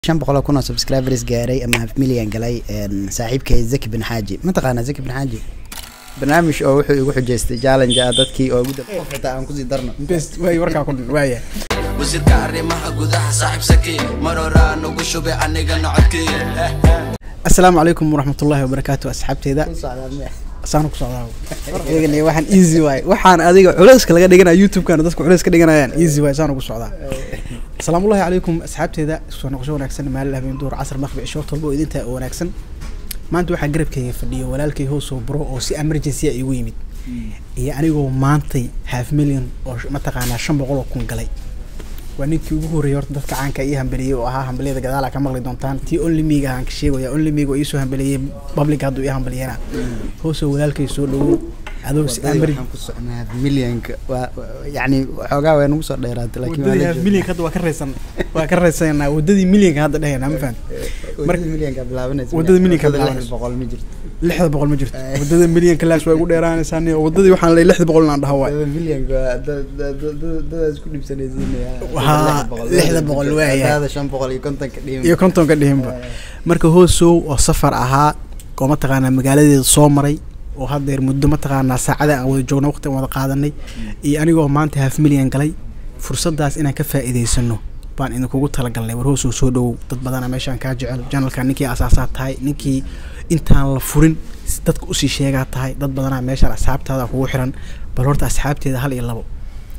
shan boqol oo kun oo subscribers gaaray ama half million galay saaxiibkay zaki bin xaaji mataqaanaa zaki bin xaaji barnaamij oo wuxuu igu xujeystay challenge ah dadkii oo ugu dambeeyay xitaa aan kusii darno best way warkaa ku dhan waaya wasiirka arrimaha gudaha saaxiib saki mar horaa nugu shubay anigana codkii assalaamu calaykum waraxmatullaahi wabarakaatu asxaabteeda saana ku socdaa eegana waxaan easy waay waxaan adiga culeyska laga dhiganaya youtube-kana dadku culeys ka dhiganayaan easy waay saana ku socdaa asalaamullahi calaykum asxaabteeda soo noqosho wanaagsan maalin habeen duhur casar maqbic shoort walba oo idinta oo wanaagsan maanta waxaa garabkayga fadhiyo walaalkay hoosoo buro oo si emergency a igu yimid iyo anigoo maantay half million oo mataqaanaa shan boqol oo kun galay waa ninkii ugu horreeyay horta dadka caanka ii hambeliyey oo ahaa hambeliyada gadaal aa ka maqli doontaan tii only miga aan ka sheegaya only miga oo iisoo hambeliyey public hadduu ii hambaliyana hoosoo walaalkay soo dhawow adoo si Wadadii amri waxaan ku socnaa half millionka waa yani waxoogaa way nagu soo dheeraatay laakiin waa wadadii la half joogaa. millionka hadda waa ka raysan waa ka raysanaa wadadii millionka hadda dhehayna ma fahan wadadii millionka bilaabanaysa wadada millionka Wadada bilaabanaysa. lix boqol ma jirto lixda boqol ma jirto wadada millionka laas waa igu dheeraanaysaa ni wadadii waxaan leeyahay lixda boqol inaan dhaho waay wadada millionka waa dad- dad- dad- dad- dadaas ku dhibsanaysiinaya Haa, lixda boqol waaya. hadaada shan boqol iyo kontonka dhiman iyo kontonka dhihinba marka hoosow oo safar ahaa oo mataqaanaa magaaladeeda soo maray oo haddeer muddo mataqaanaa saacada aan wada joogno waqti aan wada qaadanay iyo anigoo maanta half million galay fursadaas inaan ka faa'iidaysano baan idinkugu talagalnay war hoosow soo dhowow dad badana meeshaan kaa jecel janalka ninkii asaasaa tahay ninkii intaan la furin si dadka usii sheegaa tahay dad badanaa meeshaan asxaabtaada kugu xiran bal horta asxaabteeda hal iyo labo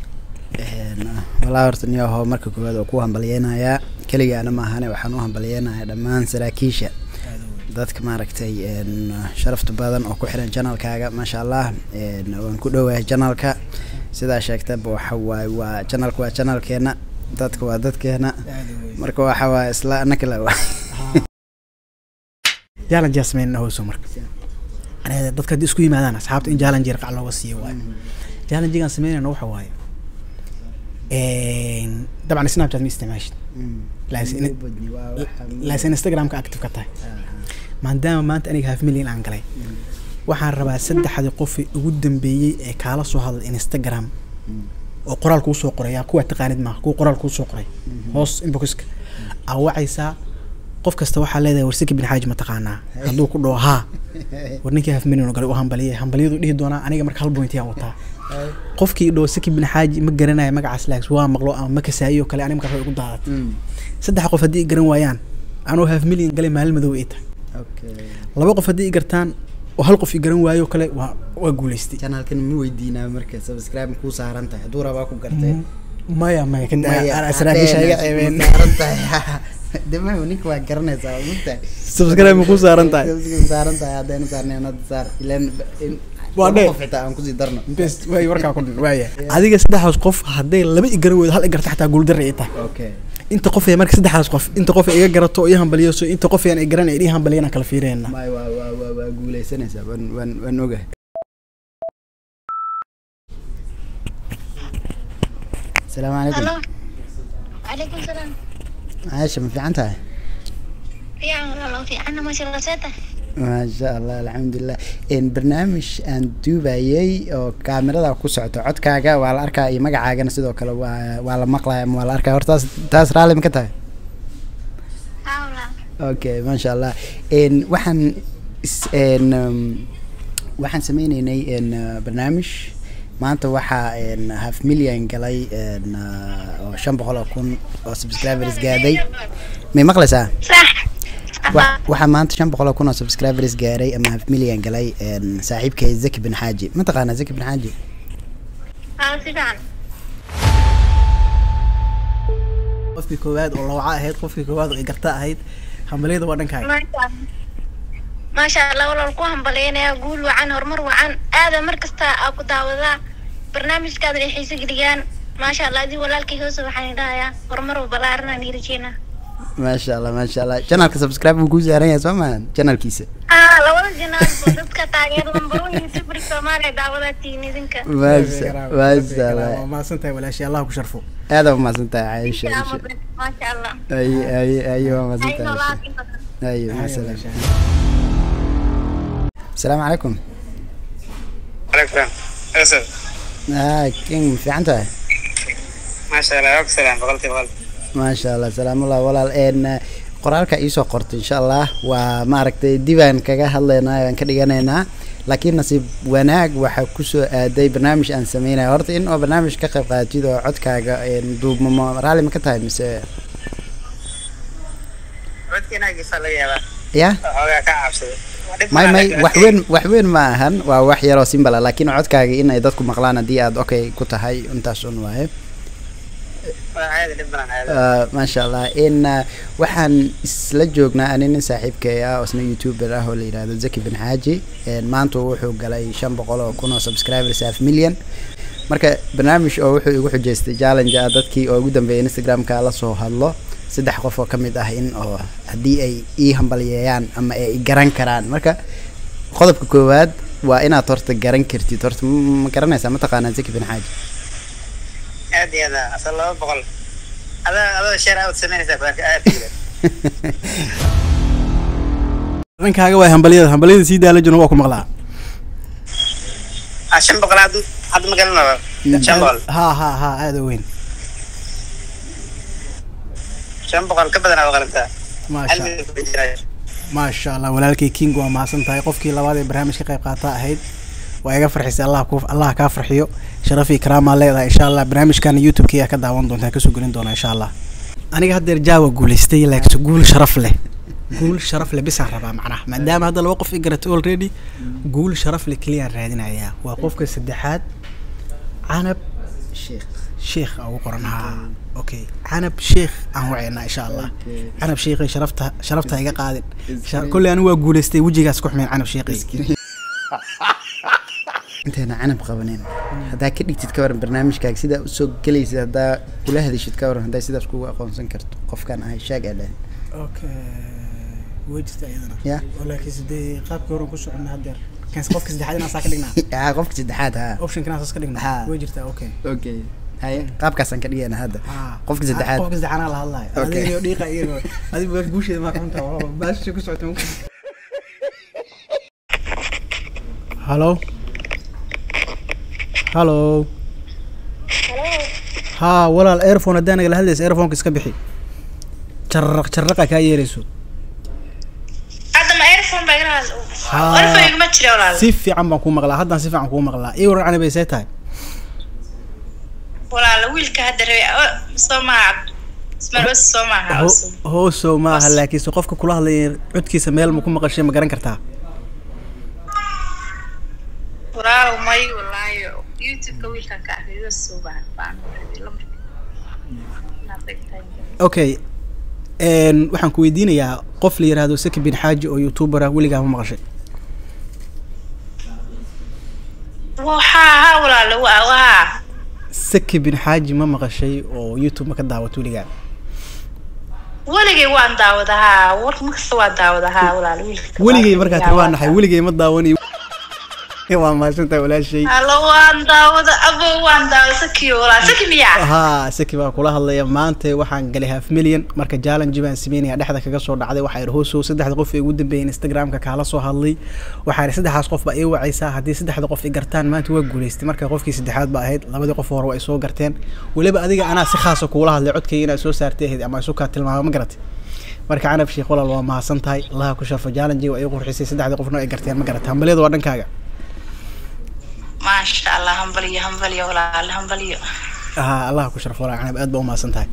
walaa horta niyaho marka koowaad oo ku hambalyeynayaa keligaana ma ahane waxaan u hambalyeynayaa dhammaan saraakiisha dadka maaragtay een, sharafta badan oo ku xiran janalkaaga maasha allah een, waan ku dhowahay janalka sidaa sheegtaba waxa waaye waa janalka waa janalkeena dadka waa dadkeena marka waxa waaye isla anaka la challenge yaa sameynana hooso marka aniga dadka haddii isku yimaadaan asxaabta in challenge yar qac looga siiyo waayo challengegaan sameynayna waxa waaye Een, dabcan snapchat ma isticmaashid laakiin- laakiin instagramka active ka tahay maadaama maanta aniga half million aan galay waxaan rabaa saddexdii qofii ugu dambeeyey ee kaala soo hadlay instagram oo qoraal kuu soo qoray yaa kuwa taqaanid maaha kuwa qoraal kuu soo qoray hoos inboxka aa wacaysaa qof kasta waxaa leedahay warsiki bin xaaji ma taqaanaa hadduu ku dhaho haa war ninkii half million oo galay u hambaliyay hambaliyadu dhihi doonaa aniga marka hal point yaan wataa qofkii dhaho siki bin xaaji ma garanayo magacaas laakiin waa maqlo ama ma kasaayo kale aniga markaa way igu daadat saddex qof haddii i garan waayaan anuu half million galay maalin madow ay tahay laba qof haddii i gartaan oo hal qof i garan waayo kale waa waa guulaystay janalkan ma weydiinaa marka subscribe kuu saaran tahay hadduu rabaa ku gartay maya maya kan Maya, saraakiisha iga haddee ceebeen ma saaran tahay dema ninka waa garanaysaa mugtahay subscribe ma ku saaran tahay Subscribe saaran tahay haddayna saarnayn hadda saar ilaan in Waa laba dheer. qof xitaa aan kusii darno best way warkaa ku dhan waaya adiga saddexdaas qof hadday laba i garan weydo hal i garta xataa guuldarra ay tahay okay inta qof ee marka saddexdaas qof inta qof ee iga garato oo ii hambaliyayso inta qof aan i garan ee ii hambaliyana kala fiireenna may waa waa waa waa guuleysanaysaa waan waan waan ogahay asalaamu calaykum Halo. Waalaikum salam. caasha ma fiican tahay Fiican walaalo fiicanna masha Allah seeta. maasha allah alxamdulilah n barnaamij aan duubayay oo kaamirada ku socoto codkaaga waa la arkaa iyo magacaagana sidoo kale waa waa la maqlaya ama waa la arkaa hortaas taas raalli ma ka tahay Haa walaal. okay maasha allah n waxaan is- n um, waxaan sameyneynay n uh, barnaamij maanta waxaa n half million galay n uh, oo shan boqol oo kun oo subscribers gaaday may maqlaysaa Sax. Wa- waxaa maanta shan boqol oo kun oo subscribers gaaray ama half million galay n saaxiibkay zaki bin xaaji mataqaanaa zaki bin xaaji Haa si fiican. qofkii koowaad oo lawca ahayd qofkii koowaad oo i garta ahayd hambaliyada waa dhankaaga Maasha Allah. Maasha Allah walaal ku hambalyeynaya guul wacan horumar wacan aada mar kasta aa ku daawadaa barnaamijkaada ay xiiso geliyaan maasha Allah adii walaalkay hoose waxaan dhahayaa horumar balaaran aan rajeynaa maasha allah maasha allah janalka subscribe buu kuu saaran yahay soo maahan janalkiisa haa labada jinaal dadka taageerada number one youtuber Soomaaliya daawadaa tiin idinka maasha maasha allah waa mahadsan tahay walaashii allah ku sharfo aad waa mahadsan tahay caaisha Caaisha. maasha Allah ay ay ay waa mahadsan ay tahay noolaa Caaisha. in badan ay maasalaam asalaamu calaykum عليكم اسف ah king ma fiican tahay ما شاء الله يوك سلام بغلتي بغلتي maasha allah salaamullah walaal n qoraalka iisoo qortay insha allah waa maaragtay dibaan kaga hadlaynaa aan ka dhiganaynaa laakiin nasiib wanaag waxaa kusoo aaday barnaamij aan sameynaya horta in oo barnaamij ka qayb qaadatid oo codkaaga een, duubmamo raalli ma ka tahay mise codkiinaagiisa laga yaabaa ya xoogaa ka cabsaday may may wax weyn wax weyn ma ahan waa wax yaroo simbala laakiin codkaaga in ay dadku maqlaan haddii aad okay ku tahay intaas un waaye caadi dhib badan caadi Ah, maasha allah in ah, waxaan isla joognaa ani nin saaxiibkay ah oo isna youtuber ah oo la yidhaahdo zaki bin xaaji Een, maanta wuxuu galay shan boqol oo kun oo subscribers half million marka barnaamij oo wuxuu igu xujeystay challenge ah dadkii oo ugu dambeeyay instagramka la soo hadlo saddex qof oo ka mid ah in oo haddii ay ii hambaliyeeyaan ama ay i garan karaan marka qodobka koowaad waa inaad horta garan kartid horta ma ma garanaysaa mataqaanaa zaki bin xaaji aad iyo aad asal laba boqol adaa adoo sheer aad samaynaysaa badanka aad iyo dhankaaga waa hambalyada hambalyada sii daala jirno waa ku maqlaa ah shan boqol hadda hadda ma garanaba shan boqol ha ha ha aada u weyn shan boqol ka badan aad qalantaa hal maasha milyan ku jira maasha allah walaalkay king waa mahadsan tahay qofkii labaad ee barnaamij ka qayb qaata ahayd waa iga farxisay allah ku allah kaa farxiyo sharaf iyo karaamaa leedahay insha allah barnaamijkana youtube-ka ayaa ka daawan doontaa kasoo gelin doona insha allah aniga haddeer jaawa guulaystay laakiin guul sharaf leh guul sharaf leh bisaan rabaa macnaha maadaama hadda laba qof i garatay already guul sharaf leh keliyaan raadinayaa waa qofka saddexaad canab sheekh sheekh aa ugu qoran haa okay canab sheekh aan wacaynaa insha allah canab sheekhay sharafta sharafta iga qaadin Sha- kolley anigu waa guulaystay wejigaas ku xumeen canab sheekhay intayna canab qabanin haddaa ka dhigtid ka waran barnaamijkaaga sidaa usoo gelaysid haddaa kula hadashid ka waran haddaa sidaas kugu aqoonsan karto qofkan ahay shaag aa dhahay okay way jirta iyadana Ya. laakiin sidee qaabkii horan ku soconna haddeer kan qofka saddexaad inaan saa ka dhignaa ah qofka saddexaad ha option kanaa saas ka dhignaa Ha. way jirtaa okay okay haye qaabkaasaan ka dhigayna hadda Ah. qofka saddexaad qofka saddexaad la hadlayo Okay. adiga dhiiqa iyo adiga waa guusheeda ma xunta baasha ku socota halo halo haa walaal airphone haddaan nagala hadlaysa airphoneka iska bixi jarraq jarraqa kaa yeerayso hadda ma airphone baa igala hadla Haa. airphone iguma jira walaal si fiican baan kuu maqlaa haddaan si fiican kuu maqlaa ii waran canabay see tahay walaal wiilka hadda rabay o- soo maaha ismail os soo maaha Ho- cusub hoosow maaha Hoos. laakiinse qofka kula hadlaya codkiisa meel ma ku maqashay ma garan kartaa walaal may walaahi youtube-ka wiilkan ka arkay soo baan baan rabay lambarka okay n waxaan ku weydiinayaa qof la yiraahdo saki bin xaaji oo youtuber ah weligaa ma maqashay waxaa haa walaal waa waa saki bin xaaji ma maqashay oo youtube ma ka daawato weligaa weligay waan daawada haa war markasta waan daawada haa walaal wiilka weligay markaa tiri waa naxay weligay ma daawanayo waa mahadsantahay walaashay halo waan daawada abo waan daawada sakiyo walaal saki miyaa haa saki baa kula hadlaya maanta waxaan galay half million marka challenge baan sameynaya dhexda kaga soo dhacday waxaa ihi hoosow saddexda qof ee ugu dambeeyay instagramka kaala soo hadlay waxaa ihi saddexdaas qof baa ii wacaysaa haddii saddexda qof i gartaan maanta waa guulaystay marka qofkii saddexaad ba ahayd labadii qof hore waa ay soo garteen weliba adiga anaa si khaasa kuula hadlay codkayga inaad soo saartay ahayd ama isu kaa tilmaamo ma garatay marka canab sheekh walaal waa mahadsan tahay allaha ku sharfo challenge waa ii qurxisay saddexda qofna ay garteen ma garatay hambalyada waa dhankaaga maasha allah hambaliyo hambaliyo walaal hambaliyo haa allaha ku sharfo walaal canab aad baa u mahadsan tahay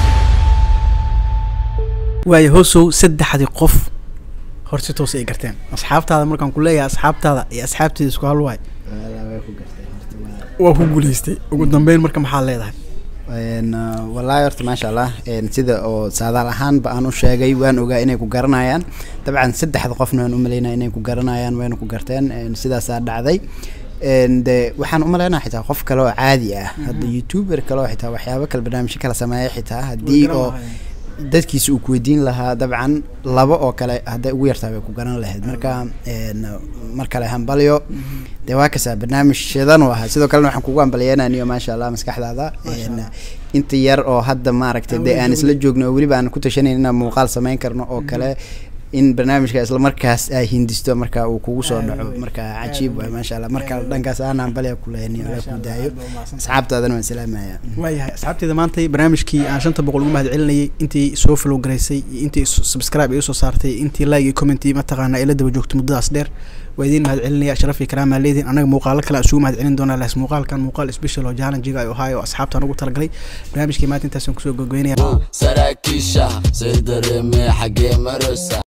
waayo hoosow saddexdii qof hor si toos ay garteen asxaabtaada markaan ku leeyahay asxaabtaada iyo asxaabteeda isku hal waay waa ku guulaystay ugu dambeyn marka maxaa leedahay Een, uh, wallaahi horta maasha allah een, sida oo saadaal ahaanba aan u sheegay waan ogaa inay ku garanayaan dabcan saddexda qofna waan u malaynaya inay ku garanayaan wayna ku garteen een, sidaasaa dhacday een, de waxaan u malaynaya xitaa qof kale oo caadi ah hadda youtuber kale oo xitaa waxyaabo kale barnaamijyo kala sameeya xitaa haddii oo dadkiisa uu kuweydiin lahaa dabcan laba oo kale hadday ugu yartaa way ku garan lahayd marka een, mar kale hambalyo dee waa kasaa barnaamijyadan u ahaa sidoo kalena waxaan kugu hambalyeynaniyo maasha allah maskaxdaada een, inta yar oo hadda maaragtay dee aan isla joogno oo weliba aan ku tashanayn inaan muuqaal samayn karno oo kale in barnaamijka isla markaas ay hindisto marka uu kugu soo dhaco marka cajiib waay maasha allah marka dhankaas aan hambaliya kulehni ala ku daayo asxaabtaadana waan salaamaya waayahay asxaabteeda maanta barnaamijkii aan shanta boqol ugu mahad celinayay intii soo follow garaysay iyo intii subscribe ay usoo saartay intii like iyo comment iyo mataqaana ay la daba joogto muddadaas dheer waa idiin mahad celinaya sharaf iyo karaamaa leediin anaga muuqaalo kale aan isugu mahad celin doonaa laas muuqaalkan muuqaal special oo challengiga ay ohaayo asxaabtaan ugu talagalay barnaamijkii maanta intaasaan kusoo gogoynaya saraakiisha say dareemee xaggee marosa